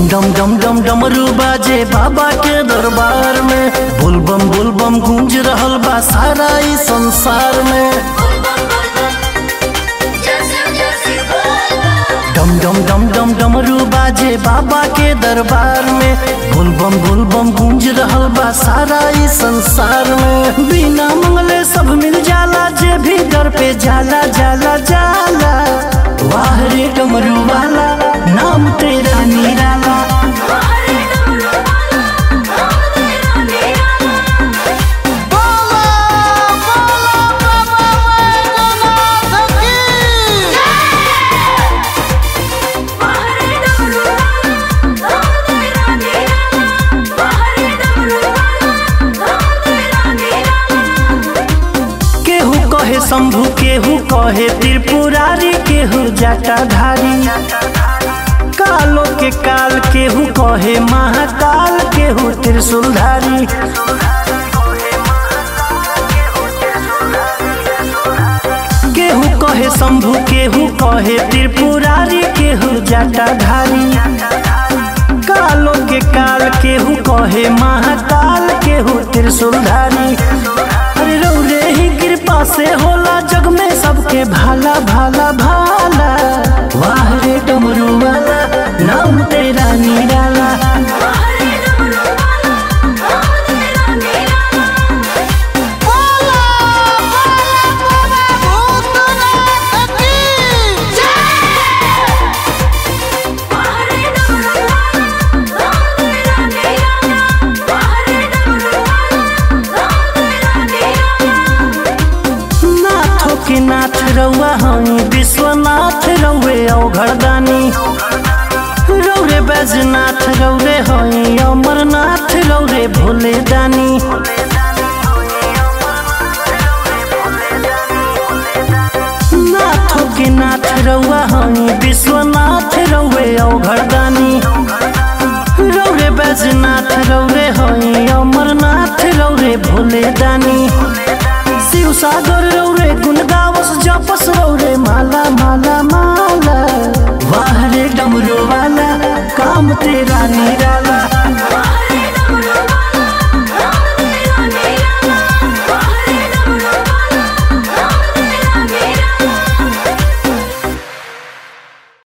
डम डम डम डमरू बाजे बाबा के दरबार में बुलबम बुलबम गूंज रहल बा सारा ई संसार में डम डम डम डम डमरू बाजे बाबा के दरबार में बुलबम बुलबम गूंज रहल बा सारा ई संसार में बिना मंगले सब मिल जाला जे भी दर पे जाला जाला जाला वाह रे डमरू वाला नाम तेरा निराला केहू कहे शंभु केहू कहे त्रिपुरारी केहू जटाधारी कालो के काल केहू कहे महाकाल केहू त्रिशूलधारी केहू कहे शंभु केहू कहे त्रिपुरारी केहू जटाधारी कालो के काल केहू कहे महाकाल केहू त्रिशूलधारी अरे रौरे ही कृपा से होला जग में सबके भाला भाला भाला वाह रे डमरू वाला नाम तेरा निराला नाथों के नाथ रउआ हई विश्वनाथ रउए औघरदानी रौरे बैजनाथ रौरे हई अमरनाथ रौरे भोले दानी